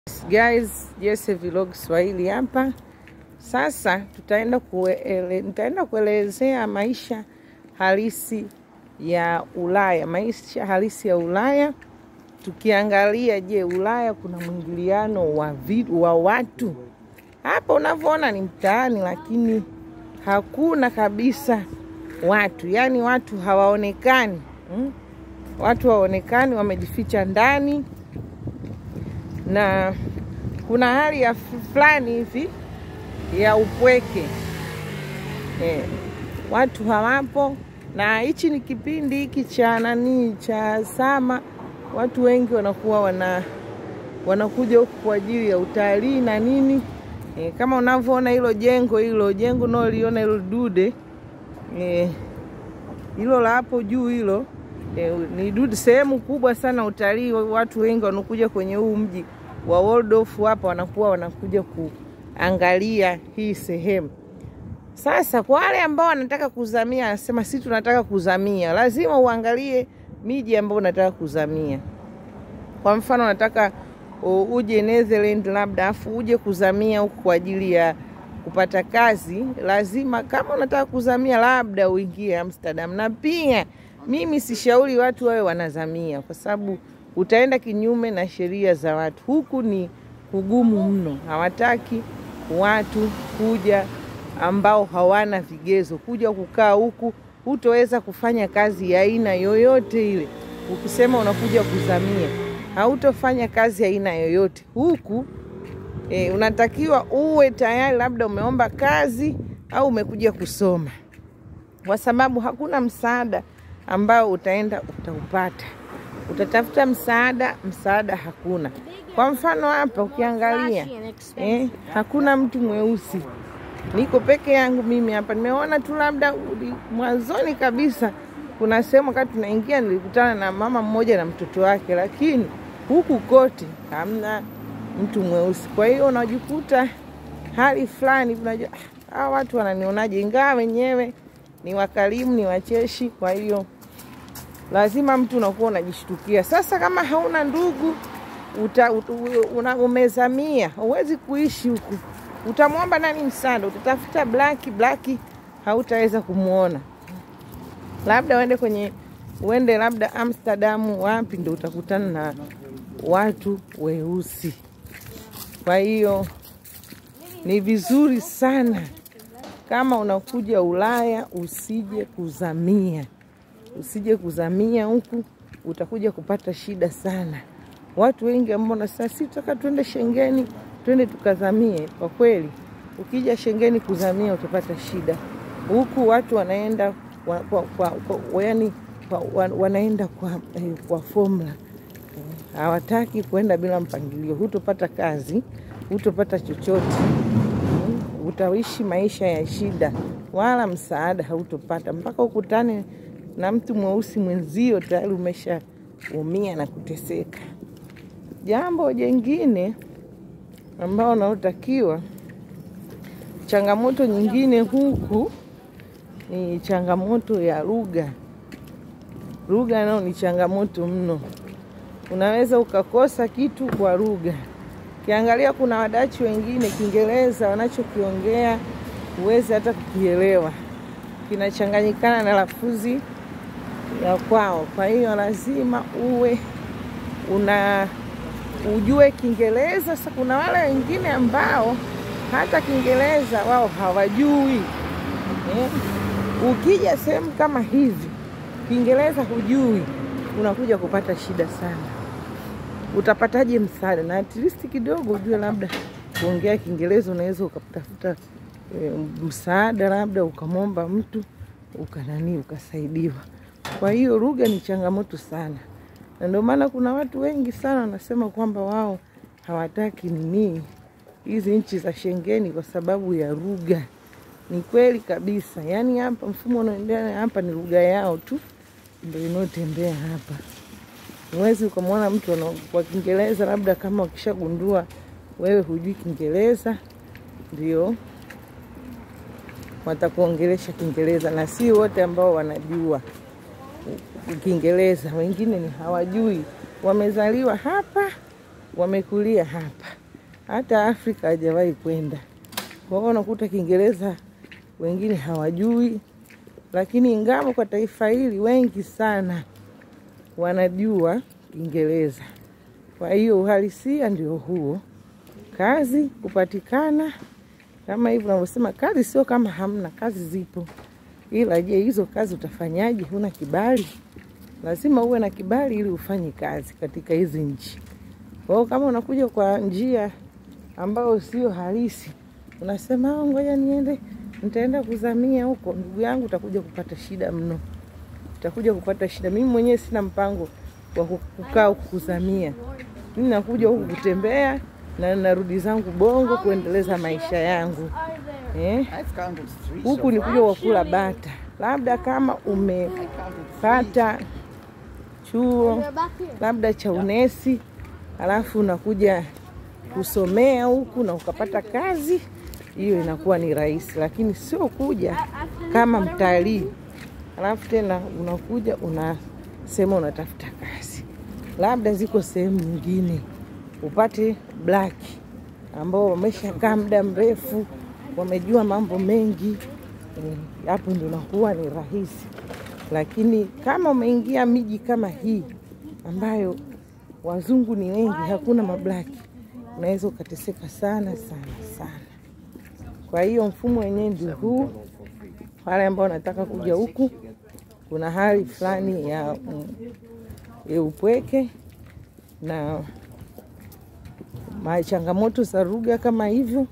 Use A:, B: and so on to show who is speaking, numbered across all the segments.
A: Guys, Jesse Vlog Swahili hapa. Sasa tutaenda kuele, nitaenda kuelezea maisha halisi ya Ulaya, maisha halisi ya Ulaya tukiangalia, je, Ulaya kuna mwingiliano wa, vitu, wa watu hapa unavyoona ni mtaani, lakini hakuna kabisa watu, yaani watu hawaonekani hmm? Watu hawaonekani, wamejificha ndani na kuna hali ya fulani hivi ya upweke eh, watu hawapo, na hichi ni kipindi hiki cha nani cha sama, watu wengi wanakuwa wana wanakuja huku kwa ajili ya utalii na nini eh, kama unavyoona hilo jengo hilo jengo unaoliona hilo dude eh, hilo la hapo juu hilo eh, ni dude, sehemu kubwa sana utalii. Watu wengi wanakuja kwenye huu mji wa Waldorf hapa wanakuwa wanakuja kuangalia hii sehemu. Sasa kwa wale ambao wanataka kuzamia, anasema si tunataka kuzamia, lazima uangalie miji ambayo unataka kuzamia. Kwa mfano unataka uje Netherlands labda, afu uje kuzamia huku kwa ajili ya kupata kazi, lazima kama unataka kuzamia, labda uingie Amsterdam. Na pia mimi sishauri watu wawe wanazamia kwa sababu utaenda kinyume na sheria za watu. Huku ni kugumu mno, hawataki watu kuja ambao hawana vigezo kuja kukaa huku. Hutoweza kufanya kazi ya aina yoyote ile. Ukisema unakuja kuzamia, hautofanya kazi ya aina yoyote huku. E, unatakiwa uwe tayari, labda umeomba kazi au umekuja kusoma, kwa sababu hakuna msaada ambao utaenda utaupata utatafuta msaada, msaada hakuna. Kwa mfano hapa ukiangalia eh, hakuna mtu mweusi, niko peke yangu mimi hapa. Nimeona tu labda mwanzoni kabisa kuna sehemu wakati tunaingia nilikutana na mama mmoja na mtoto wake, lakini huku kote hamna mtu mweusi. Kwa hiyo unajikuta hali fulani, unajua hawa watu wananionaje, ingawa wenyewe ni wakarimu, ni wacheshi, kwa hiyo lazima mtu unakuwa unajishtukia. Sasa kama hauna ndugu uta, una, umezamia, huwezi kuishi huku, utamwomba nani msaada? Utatafuta blaki blaki, hautaweza kumwona. Labda uende kwenye uende labda Amsterdam, wapi ndo utakutana na watu weusi. Kwa hiyo ni vizuri sana kama unakuja Ulaya usije kuzamia usije kuzamia huku, utakuja kupata shida sana. Watu wengi ambao nasema si tutaka tuende Shengeni, twende tukazamie. Kwa kweli, ukija Shengeni kuzamia utapata shida. Huku watu wanaenda kwa, kwa, kwa, kwa, yani, kwa, wanaenda kwa, eh, kwa formula hawataki kuenda bila mpangilio. Hutopata kazi, hutopata chochote, hmm. Utaishi maisha ya shida, wala msaada hautopata mpaka ukutane na mtu mweusi mwenzio tayari umeshaumia na kuteseka. Jambo jengine ambao unaotakiwa, changamoto nyingine huku ni changamoto ya lugha. Lugha nao ni changamoto mno, unaweza ukakosa kitu kwa lugha. Ukiangalia kuna wadachi wengine Kiingereza wanachokiongea huwezi hata kukielewa, kinachanganyikana na lafuzi ya kwao. Kwa hiyo lazima uwe una ujue Kiingereza. Sasa kuna wale wengine ambao hata Kiingereza wao hawajui eh. Ukija sehemu kama hivi Kiingereza hujui, unakuja kupata shida sana. Utapataje msaada? Na at least kidogo ujue labda kuongea Kiingereza, unaweza ukatafuta e, msaada labda ukamwomba mtu ukanani ukasaidiwa. Kwa hiyo lugha ni changamoto sana, na ndio maana kuna watu wengi sana wanasema kwamba wao hawataki nini hizi nchi za Shengeni kwa sababu ya lugha. Ni kweli kabisa, yaani hapa mfumo unaoendelea hapa ni lugha yao tu ndio inaotembea hapa. Huwezi ukamwona mtu kwa Kiingereza, labda kama ukishagundua wewe hujui Kiingereza ndio watakuongelesha Kiingereza, na si wote ambao wanajua Kiingereza, wengine ni hawajui, wamezaliwa hapa wamekulia hapa, hata Afrika hajawahi kwenda. Kwa hiyo unakuta Kiingereza wengine hawajui, lakini ingamo kwa taifa hili wengi sana wanajua Kiingereza. Kwa hiyo uhalisia ndio huo, kazi kupatikana kama hivyo unavyosema. Kazi sio kama hamna, kazi zipo, ila je, hizo kazi utafanyaje? Huna kibali? Lazima uwe na kibali ili ufanye kazi katika hizi nchi. Kwa hiyo kama unakuja kwa njia ambayo sio halisi, unasema "Oh, ngoja niende, nitaenda kuzamia huko, ndugu yangu, utakuja kupata shida mno, utakuja kupata shida. Mimi mwenyewe sina mpango wa kukaa huku kuzamia, mimi nakuja huku kutembea na narudi zangu Bongo kuendeleza maisha yangu eh.
B: I've counted three.
A: Huku
B: so
A: ni
B: far.
A: kuja kwa kula bata, labda kama umepata chuo labda cha unesi, alafu unakuja kusomea huku na ukapata kazi, hiyo inakuwa ni rahisi, lakini sio kuja kama mtalii alafu tena unakuja unasema unatafuta kazi. Labda ziko sehemu nyingine upate black ambao wameshakaa muda mrefu, wamejua mambo mengi eh, hapo ndio inakuwa ni rahisi, lakini kama umeingia miji kama hii ambayo wazungu ni wengi, hakuna mablaki, unaweza ukateseka sana sana sana. Kwa hiyo mfumo wenyewe ndio huu. Wale ambao wanataka kuja huku, kuna hali fulani ya, mm, ya upweke na ma- changamoto za lugha kama hivyo,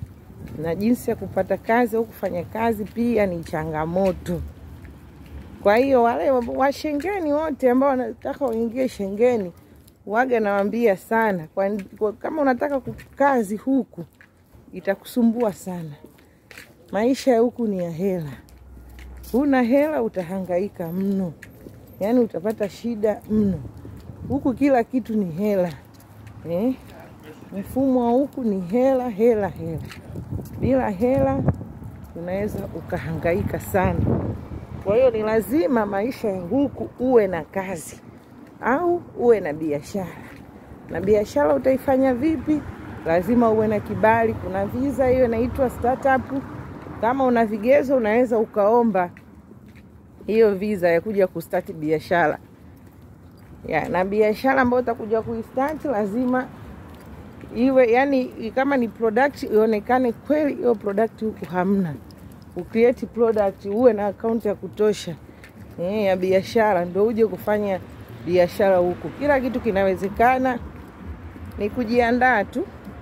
A: na jinsi ya kupata kazi au kufanya kazi pia ni changamoto. Kwa hiyo wale wa- wa Shengeni wote ambao wanataka waingie Shengeni, waga nawaambia sana kwa, kwa, kama unataka ku- kazi huku itakusumbua sana. Maisha ya huku ni ya hela, huna hela utahangaika mno, yaani utapata shida mno. Huku kila kitu ni hela eh? Mfumo wa huku ni hela hela hela, bila hela unaweza ukahangaika sana. Kwa hiyo ni lazima maisha ya huku uwe na kazi au uwe na biashara. Na biashara utaifanya vipi? Lazima uwe na kibali. Kuna visa hiyo inaitwa startup. Kama una vigezo, unaweza ukaomba hiyo visa ya kuja kustart biashara ya, na biashara ambayo utakuja kuistart lazima iwe yani, kama ni product ionekane kweli hiyo product huku hamna. Ucreate product, uwe na akaunti ya kutosha eh, ya biashara, ndio uje kufanya biashara huku. Kila kitu kinawezekana, ni kujiandaa tu.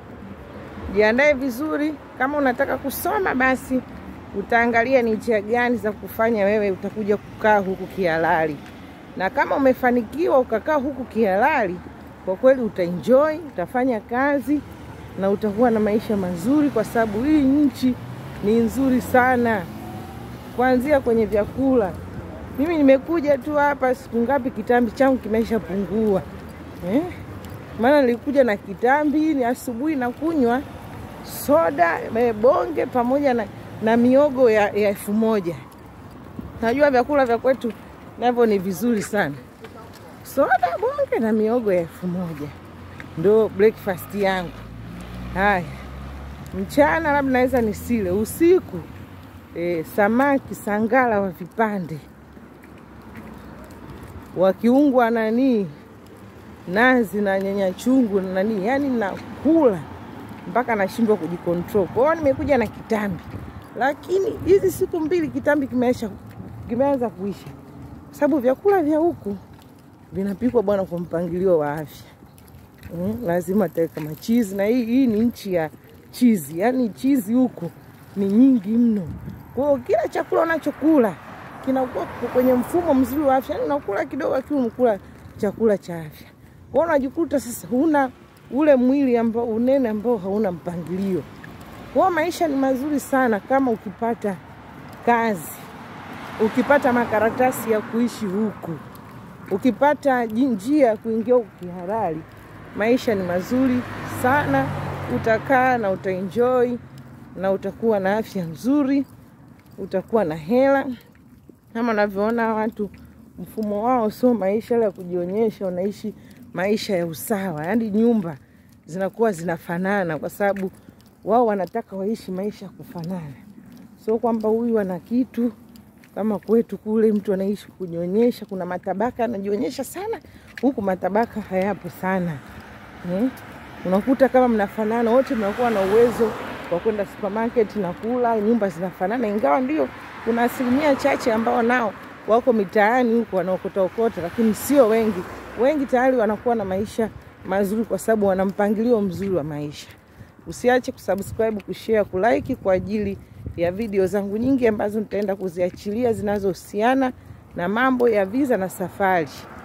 A: Jiandae vizuri. Kama unataka kusoma, basi utaangalia ni njia gani za kufanya wewe utakuja kukaa huku kihalali, na kama umefanikiwa ukakaa huku kihalali, kwa kweli utaenjoy, utafanya kazi na utakuwa na maisha mazuri, kwa sababu hii nchi ni nzuri sana, kuanzia kwenye vyakula. Mimi nimekuja tu hapa siku ngapi, kitambi changu kimeshapungua eh? Maana nilikuja na kitambi ni asubuhi na kunywa soda eh, bonge pamoja na, na miogo ya ya elfu moja. Najua vyakula vya kwetu navyo ni vizuri sana, soda bonge na miogo ya elfu moja ndo breakfast yangu. Haya, mchana labda naweza nisile, usiku eh, samaki sangala wa vipande wakiungwa nanii nazi na nyanya chungu na nani, yani nakula mpaka nashindwa kujikontrol. Kwa hiyo nimekuja na kitambi, lakini hizi siku mbili kitambi kimeisha, kimeanza kuisha, sababu vyakula vya huku vinapikwa bwana kwa mpangilio wa afya. Mm, lazima taweka machizi na hii, hii ni nchi ya chizi, yani chizi huku ni nyingi mno. Kwa hiyo kila chakula unachokula kinakuwa kwenye mfumo mzuri wa afya, yani unakula kidogo, akiwa umekula chakula cha afya. Kwa hiyo unajikuta sasa huna ule mwili ambao unene ambao hauna mpangilio. Kwa hiyo maisha ni mazuri sana kama ukipata kazi, ukipata makaratasi ya kuishi huku, ukipata ji- njia ya kuingia huku kihalali, maisha ni mazuri sana. Utakaa na utaenjoy na utakuwa na afya nzuri, utakuwa na hela kama unavyoona watu mfumo wao sio maisha ya kujionyesha, wanaishi maisha ya usawa, yaani nyumba zinakuwa zinafanana, kwa sababu wao wanataka waishi maisha ya kufanana, sio kwamba huyu ana kitu kama kwetu kule mtu anaishi kujionyesha. Kuna matabaka anajionyesha sana, huku matabaka hayapo sana eh? Unakuta kama mnafanana wote, mnakuwa na uwezo wa kwenda supermarket na kula, nyumba zinafanana, ingawa ndio kuna asilimia chache ambao nao wako mitaani huko wanaokota okota, lakini sio wengi. Wengi tayari wanakuwa na maisha mazuri kwa sababu wana mpangilio mzuri wa maisha. Usiache kusubscribe, kushare, kulike kwa ajili ya video zangu nyingi ambazo nitaenda kuziachilia zinazohusiana na mambo ya visa na safari.